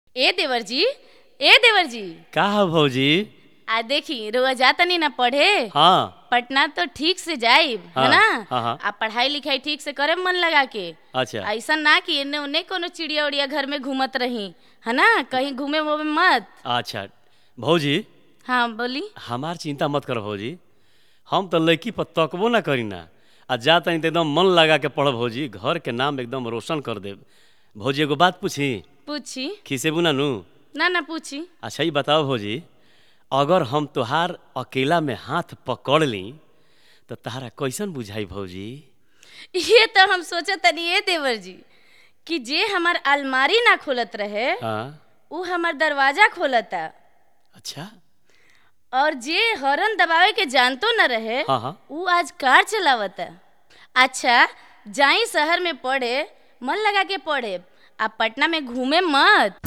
ए देवर जी ए देवर जी का है भौजी आ देखी रोआ जातनी ना पढ़े हाँ पटना तो ठीक से जाइब है हाँ, ना हाँ, हाँ। आ पढ़ाई लिखाई ठीक से करे मन लगा के अच्छा ऐसा ना कि एने ओने कोनो चिड़िया उड़िया घर में घूमत रही है ना कहीं घूमे वूमे मत अच्छा भौजी हाँ बोली हमार चिंता मत कर भौजी हम तो लड़की पर तकबो ना करी ना आ जा तनी तो एकदम मन लगा के पढ़ भौजी घर के नाम एकदम रोशन कर देब भौजी एगो बात पूछी पूछी खिसेबू ना नू ना ना पूछी अच्छा ये बताओ भौजी अगर हम तोहार अकेला में हाथ पकड़ ली तो तहारा कैसन बुझाई भौजी ये तो हम सोचा तनी ए देवर जी कि जे हमार अलमारी ना खोलत रहे हाँ उ हमार दरवाजा खोलता अच्छा और जे हॉर्न दबावे के जानतो न रहे हाँ हाँ उ आज कार चलावता अच्छा जाई शहर में पढ़े मन लगा के पढ़े आ पटना में घूमे मत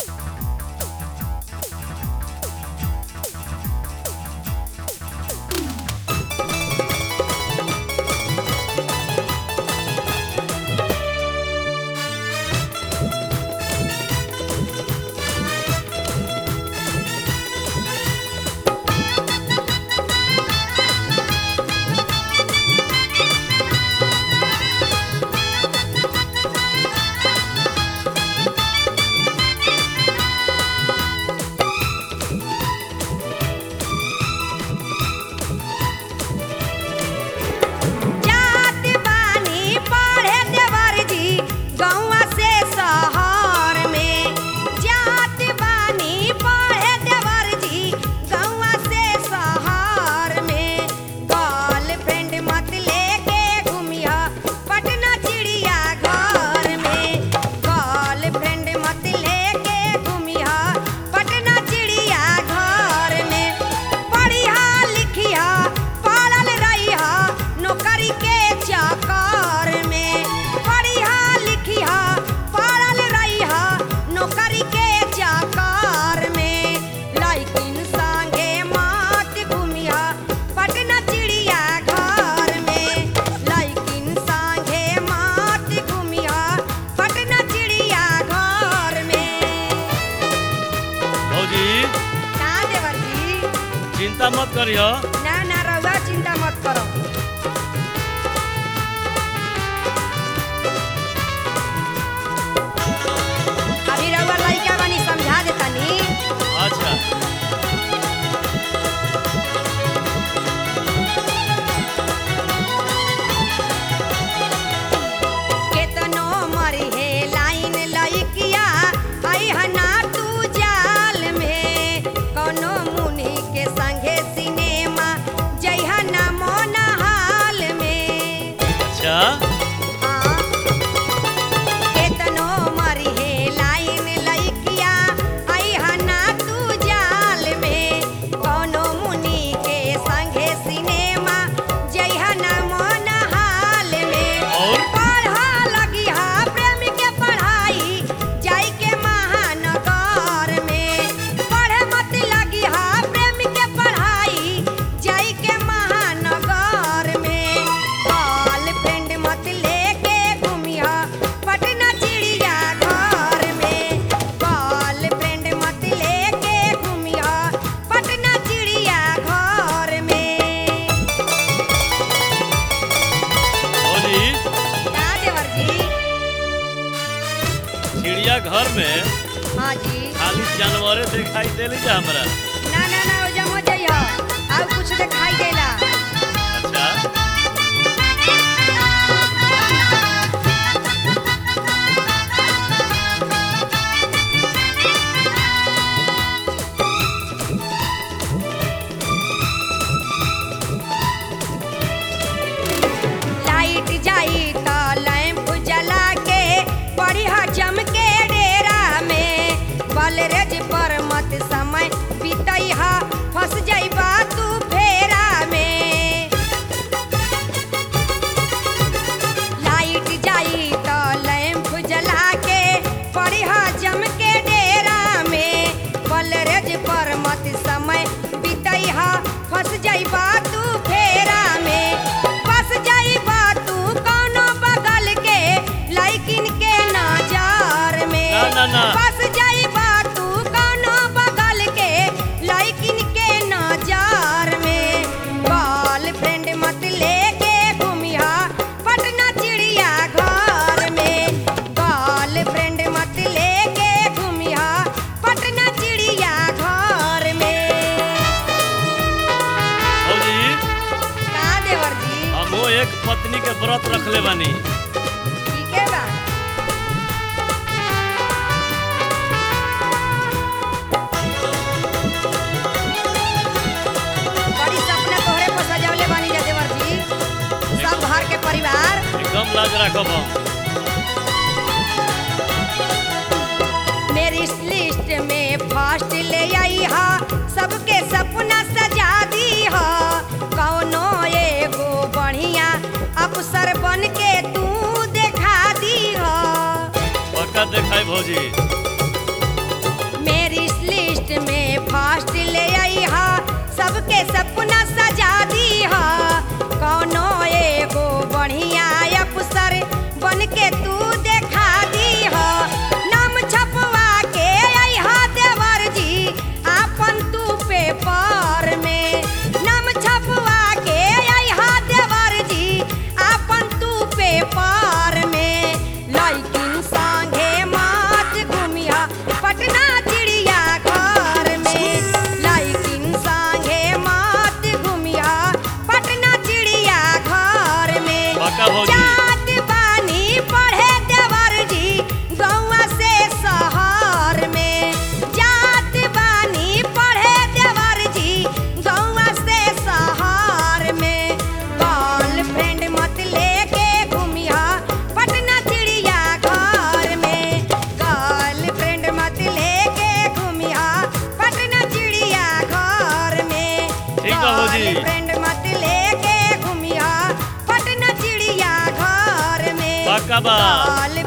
जात बानी पढ़े देवर जी गौवा से शहर में जात बानी पढ़े देवर जी गौवा से शहर में गर्लफ्रेंड मत लेके घूमिया पटना चिड़िया घर में गर्लफ्रेंड मत लेके घूमिया पटना चिड़िया घर में पढ़िया लिखिया पढ़ल रहिया नौकरी के चक्कर में पढ़िया लिखिया पढ़ल रहिया नौकरी के चक्कर में लइकिन संगे मत घूमिया पटना चिड़िया घर में लइकिन संगे मत घूमिया पटना चिड़िया घर में भौजी का देवर जी चिंता मत करियो ना ना रउआ चिंता मत करो अभी रउआ लइका बानी समझा देतानी अच्छा केतनो मरी हे लाइन लइकिया आई हना तू जाल में कोनो मुनि के संगे सिनेमा जइहा ना मोन हाल में अच्छा केतनो मरी हे लाइन लइकिया आई हना तू जाल में कोनो मुनि के संगे सिनेमा जइहा ना मोन हाल में और? पढ़ा लगिहा प्रेम के पढ़ाई जाई के महानगर में पढ़े मत लगिहा प्रेम के पढ़ाई जाई के महानगर में गर्लफ्रेंड मत लेके घूमिया पटना चिड़िया घर में गर्लफ्रेंड मत लेके घूमिया पटना चिड़िया घर में भौजी का देवर जी चिड़िया घर में हाँ जी खाली जानवरे दिखाई देली जा हमरा ना ना ना ओजा मत जइहा और कुछ दिखाई देला अच्छा लाइट जाई त लैंप जला के पढ़िया जम के डेरा में बलरेज पर मत समय बीतैहा फंस जइबा तू फेरा शरत रखले बानी ठीक है बा बड़ी सपना तोहरे पर सजवले बानी जा देवर जी सब घर के परिवार एकदम लाज राखब हम मेरी इस लिस्ट में फर्स्ट ले आई हा सबके सपना सजा दी हा कौनो एगो बढ़िया अफसर बन के तू देखा दी हा पक्का देखाई भौजी मेरी इस लिस्ट में फर्स्ट ले आई हा सबके सपना सजा दी हा कौनो एगो बढ़िया अफसर बन के तू देखा दी हा नाम छपवा के आई हा देवर जी आपन तू पेपर में नाम छपवा के आई हा देवर जी आपन तू पेपर में लइकिन संगे मात घुमिया पटना चिड़िया घर में लइकिन संगे मात घुमिया पटना चिड़िया घर में पक्का भौजी। जात बानी पढ़े देवर जी गौवा से शहर में जात बानी पढ़े देवर जी गौवा से शहर में गर्लफ्रेंड मत लेके घूमिया पटना चिड़िया घर में गर्लफ्रेंड मत लेके घूमिया पटना चिड़िया घर में ठीक बा भौजी। गर्लफ्रेंड मत लेके घूमिया पटना चिड़िया घर में पक्का बा गर्लफ्रेंड